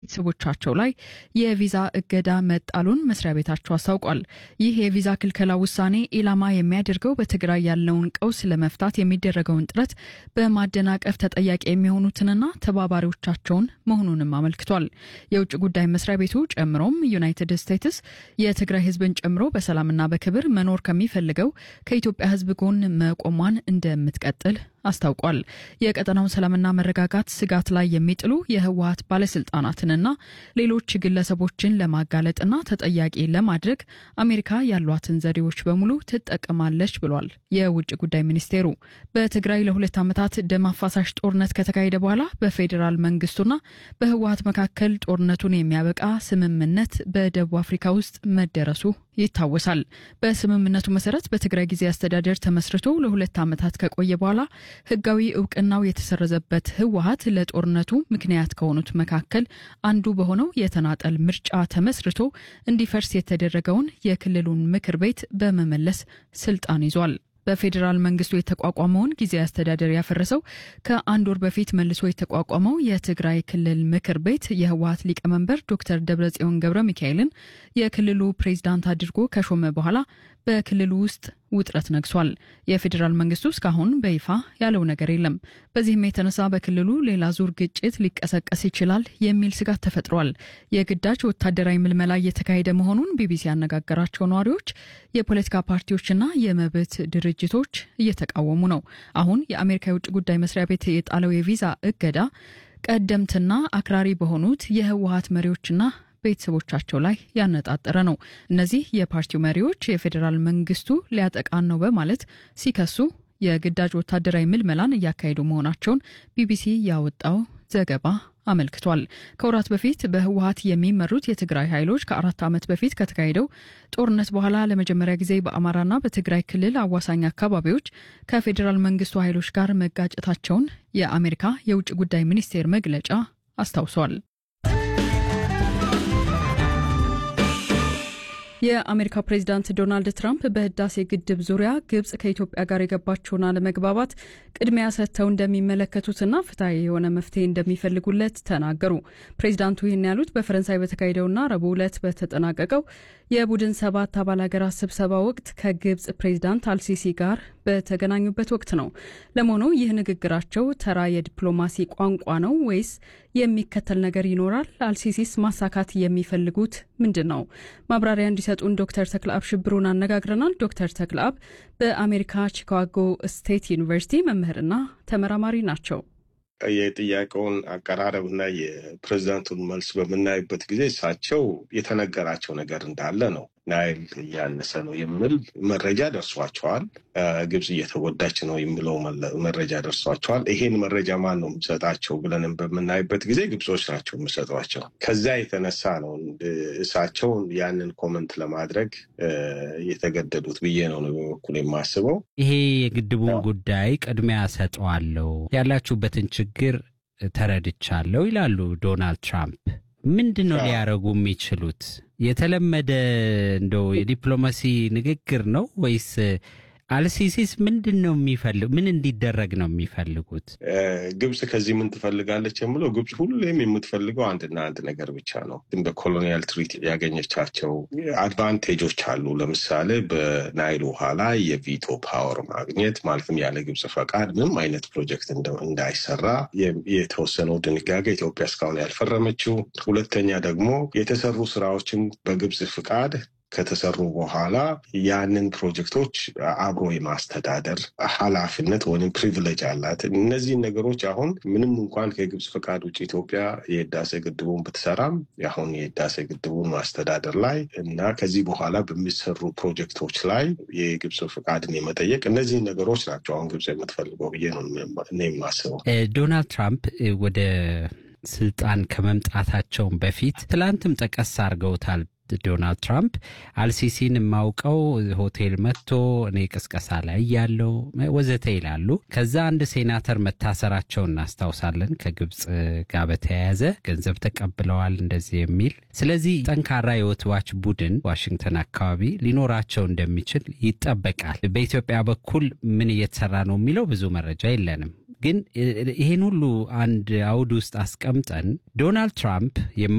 ቤተሰቦቻቸው ላይ የቪዛ እገዳ መጣሉን መስሪያ ቤታቸው አስታውቋል። ይህ የቪዛ ክልከላ ውሳኔ ኢላማ የሚያደርገው በትግራይ ያለውን ቀውስ ለመፍታት የሚደረገውን ጥረት በማደናቀፍ ተጠያቂ የሚሆኑትንና ተባባሪዎቻቸውን መሆኑንም አመልክቷል። የውጭ ጉዳይ መስሪያ ቤቱ ጨምሮም ዩናይትድ ስቴትስ የትግራይ ሕዝብን ጨምሮ በሰላምና በክብር መኖር ከሚፈልገው ከኢትዮጵያ ሕዝብ ጎን መቆሟን እንደምትቀጥል አስታውቋል። የቀጠናውን ሰላምና መረጋጋት ስጋት ላይ የሚጥሉ የህወሀት ባለስልጣናትንና ሌሎች ግለሰቦችን ለማጋለጥና ተጠያቂ ለማድረግ አሜሪካ ያሏትን ዘዴዎች በሙሉ ትጠቀማለች ብሏል የውጭ ጉዳይ ሚኒስቴሩ። በትግራይ ለሁለት ዓመታት ደም አፋሳሽ ጦርነት ከተካሄደ በኋላ በፌዴራል መንግስቱና በህወሀት መካከል ጦርነቱን የሚያበቃ ስምምነት በደቡብ አፍሪካ ውስጥ መደረሱ ይታወሳል። በስምምነቱ መሰረት በትግራይ ጊዜ አስተዳደር ተመስርቶ ለሁለት ዓመታት ከቆየ በኋላ ህጋዊ እውቅናው የተሰረዘበት ህወሀት ለጦርነቱ ምክንያት ከሆኑት መካከል አንዱ በሆነው የተናጠል ምርጫ ተመስርቶ እንዲፈርስ የተደረገውን የክልሉን ምክር ቤት በመመለስ ስልጣን ይዟል። በፌዴራል መንግስቱ የተቋቋመውን ጊዜ አስተዳደር ያፈረሰው ከአንድ ወር በፊት መልሶ የተቋቋመው የትግራይ ክልል ምክር ቤት የህወሀት ሊቀመንበር ዶክተር ደብረጽዮን ገብረ ሚካኤልን የክልሉ ፕሬዝዳንት አድርጎ ከሾመ በኋላ በክልሉ ውስጥ ውጥረት ነግሷል። የፌዴራል መንግስቱ እስካሁን በይፋ ያለው ነገር የለም። በዚህም የተነሳ በክልሉ ሌላ ዙር ግጭት ሊቀሰቀስ ይችላል የሚል ስጋት ተፈጥሯል። የግዳጅ ወታደራዊ ምልመላ እየተካሄደ መሆኑን ቢቢሲ ያነጋገራቸው ነዋሪዎች፣ የፖለቲካ ፓርቲዎችና የመብት ድርጅቶች እየተቃወሙ ነው። አሁን የአሜሪካ የውጭ ጉዳይ መስሪያ ቤት የጣለው የቪዛ እገዳ ቀደምትና አክራሪ በሆኑት የህወሀት መሪዎችና ቤተሰቦቻቸው ላይ ያነጣጠረ ነው። እነዚህ የፓርቲው መሪዎች የፌዴራል መንግስቱ ሊያጠቃን ነው በማለት ሲከሱ የግዳጅ ወታደራዊ ምልመላን እያካሄዱ መሆናቸውን ቢቢሲ ያወጣው ዘገባ አመልክቷል። ከወራት በፊት በህወሀት የሚመሩት የትግራይ ኃይሎች ከአራት ዓመት በፊት ከተካሄደው ጦርነት በኋላ ለመጀመሪያ ጊዜ በአማራና በትግራይ ክልል አዋሳኝ አካባቢዎች ከፌዴራል መንግስቱ ኃይሎች ጋር መጋጨታቸውን የአሜሪካ የውጭ ጉዳይ ሚኒስቴር መግለጫ አስታውሷል። የአሜሪካ ፕሬዚዳንት ዶናልድ ትራምፕ በህዳሴ ግድብ ዙሪያ ግብጽ ከኢትዮጵያ ጋር የገባቸውን አለመግባባት ቅድሚያ ሰጥተው እንደሚመለከቱትና ፍትሐዊ የሆነ መፍትሄ እንደሚፈልጉለት ተናገሩ። ፕሬዚዳንቱ ይህን ያሉት በፈረንሳይ በተካሄደውና ረቡዕ ዕለት በተጠናቀቀው የቡድን ሰባት አባል ሀገራት ስብሰባ ወቅት ከግብጽ ፕሬዚዳንት አልሲሲ ጋር በተገናኙበት ወቅት ነው። ለመሆኑ ይህ ንግግራቸው ተራ የዲፕሎማሲ ቋንቋ ነው ወይስ የሚከተል ነገር ይኖራል? አልሲሲስ ማሳካት የሚፈልጉት ምንድን ነው? ማብራሪያ እንዲሰጡን ዶክተር ተክለአብ ሽብሩን አነጋግረናል። ዶክተር ተክለአብ በአሜሪካ ቺካጎ ስቴት ዩኒቨርሲቲ መምህርና ተመራማሪ ናቸው። የጥያቄውን አቀራረብና የፕሬዚዳንቱን መልስ በምናይበት ጊዜ እሳቸው የተነገራቸው ነገር እንዳለ ነው። ናይል እያነሰ ነው የሚል መረጃ ደርሷቸዋል። ግብጽ እየተጎዳች ነው የሚለው መረጃ ደርሷቸዋል። ይሄን መረጃ ማን ነው የሚሰጣቸው ብለንም በምናይበት ጊዜ ግብጾች ናቸው የሚሰጧቸው። ከዛ የተነሳ ነው እሳቸው ያንን ኮመንት ለማድረግ የተገደዱት ብዬ ነው ነው በበኩል የማስበው። ይሄ የግድቡን ጉዳይ ቅድሚያ ሰጠዋለሁ፣ ያላችሁበትን ችግር ተረድቻለሁ ይላሉ ዶናልድ ትራምፕ። ምንድን ነው ሊያደርጉ የሚችሉት? የተለመደ እንደው የዲፕሎማሲ ንግግር ነው ወይስ አልሲሲስ ምንድን ነው የሚፈልግ ምን እንዲደረግ ነው የሚፈልጉት? ግብጽ ከዚህ ምን ትፈልጋለች የምለው ግብጽ ሁሌም የምትፈልገው አንድና አንድ ነገር ብቻ ነው። ግን በኮሎኒያል ትሪት ያገኘቻቸው አድቫንቴጆች አሉ። ለምሳሌ በናይል ውሃ ላይ የቪቶ ፓወር ማግኘት ማለትም ያለ ግብጽ ፈቃድ ምንም አይነት ፕሮጀክት እንዳይሰራ የተወሰነው ድንጋጌ ኢትዮጵያ እስካሁን ያልፈረመችው። ሁለተኛ ደግሞ የተሰሩ ስራዎችን በግብጽ ፍቃድ ከተሰሩ በኋላ ያንን ፕሮጀክቶች አብሮ የማስተዳደር ኃላፊነት ወይም ፕሪቪሌጅ አላት። እነዚህን ነገሮች አሁን ምንም እንኳን ከግብጽ ፈቃድ ውጭ ኢትዮጵያ የህዳሴ ግድቡን ብትሰራም አሁን የህዳሴ ግድቡን ማስተዳደር ላይ እና ከዚህ በኋላ በሚሰሩ ፕሮጀክቶች ላይ የግብጽ ፈቃድን የመጠየቅ እነዚህን ነገሮች ናቸው አሁን ግብጽ የምትፈልገው ብዬ ነው የማስበው። ዶናልድ ትራምፕ ወደ ስልጣን ከመምጣታቸውን በፊት ትላንትም ጠቀስ አድርገውታል። ዶናልድ ትራምፕ አልሲሲን የማውቀው ሆቴል መጥቶ እኔ ቅስቀሳ ላይ ያለው ወዘተ ይላሉ። ከዛ አንድ ሴናተር መታሰራቸው እናስታውሳለን። ከግብፅ ጋር በተያያዘ ገንዘብ ተቀብለዋል እንደዚህ የሚል ስለዚህ ጠንካራ የወትዋች ቡድን ዋሽንግተን አካባቢ ሊኖራቸው እንደሚችል ይጠበቃል። በኢትዮጵያ በኩል ምን እየተሰራ ነው የሚለው ብዙ መረጃ የለንም። ግን ይህን ሁሉ አንድ አውድ ውስጥ አስቀምጠን ዶናልድ ትራምፕ